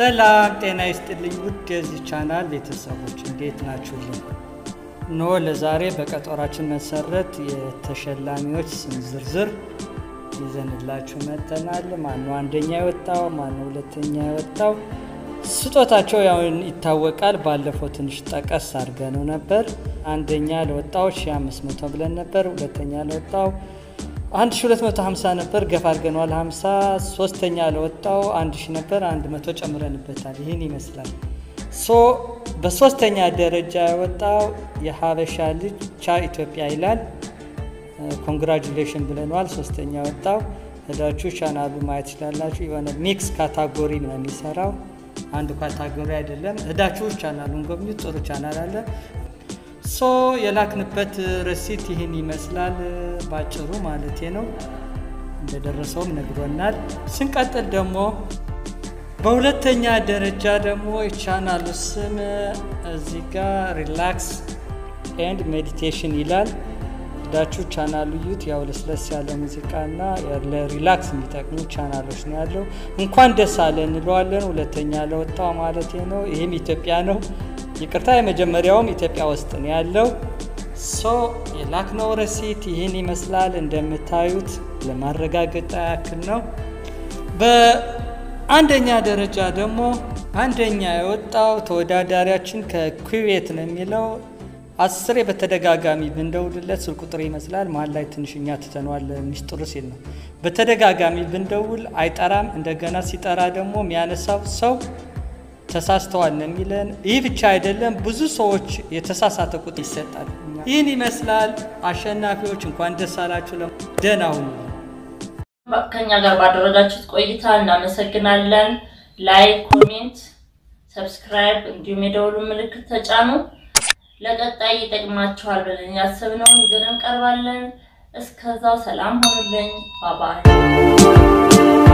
ሰላም ጤና ይስጥልኝ ውድ የዚህ ቻናል ቤተሰቦች እንዴት ናችሁልኝ? ኖ ለዛሬ በቀጠሯችን መሰረት የተሸላሚዎች ስም ዝርዝር ይዘንላችሁ መጥተናል። ማነው አንደኛ የወጣው? ማነው ሁለተኛ የወጣው? ስጦታቸው ያው ይታወቃል። ባለፈው ትንሽ ጠቀስ አድርገነው ነበር። አንደኛ ለወጣው 1500 ብለን ነበር። ሁለተኛ ለወጣው 1250 ነበር፣ ገፋ አድርገነዋል 50። ሶስተኛ ለወጣው 1000 ነበር፣ 100 ጨምረንበታል። ይህን ይመስላል። ሶ በሶስተኛ ደረጃ የወጣው የሀበሻ ልጅ ቻ ኢትዮጵያ ይላል። ኮንግራጁሌሽን ብለነዋል። ሶስተኛ ወጣው ሄዳችሁ ቻናሉ ማየት ይችላላችሁ። የሆነ ሚክስ ካታጎሪ ነው የሚሰራው፣ አንድ ካታጎሪ አይደለም። ሄዳችሁ ቻናሉን ጎብኙ። ጥሩ ቻናል አለ። ሶ የላክንበት ረሲት ይህን ይመስላል ባጭሩ ማለቴ ነው። እንደደረሰውም ነግሮናል። ስንቀጥል ደግሞ በሁለተኛ ደረጃ ደግሞ የቻናሉ ስም እዚህ ጋር ሪላክስ ኤንድ ሜዲቴሽን ይላል። ዳችሁ ቻናሉ ዩት ያው ለስለስ ያለ ሙዚቃና ለሪላክስ የሚጠቅሙ ቻናሎች ነው ያለው። እንኳን ደስ አለ እንለዋለን። ሁለተኛ ለወጣው ማለት ነው። ይህም ኢትዮጵያ ነው። ይቅርታ የመጀመሪያውም ኢትዮጵያ ውስጥ ነው ያለው። ሶ የላክነው ረሲት ይህን ይመስላል። እንደምታዩት ለማረጋገጥ ያክል ነው። በአንደኛ ደረጃ ደግሞ አንደኛ የወጣው ተወዳዳሪያችን ከኩዌት ነው የሚለው አስሬ በተደጋጋሚ ብንደውልለት ስልክ ቁጥር ይመስላል መሀል ላይ ትንሽኛ ትተነዋል ሚስጥሩ ሲል ነው። በተደጋጋሚ ብንደውል አይጠራም። እንደገና ሲጠራ ደግሞ የሚያነሳው ሰው ተሳስተዋል ነው የሚለን። ይህ ብቻ አይደለም፣ ብዙ ሰዎች የተሳሳተ ቁጥር ይሰጣል። ይህን ይመስላል። አሸናፊዎች እንኳን ደስ አላችሁ። ደህና ሁኑ። ከኛ ጋር ባደረጋችሁት ቆይታ እናመሰግናለን። ላይክ፣ ኮሜንት፣ ሰብስክራይብ እንዲሁም የደውሉ ምልክት ተጫኑ። ለቀጣይ ይጠቅማችኋል ብለን ያሰብነውን ይዘን እንቀርባለን። እስከዛው ሰላም ሆኑልኝ። ባባይ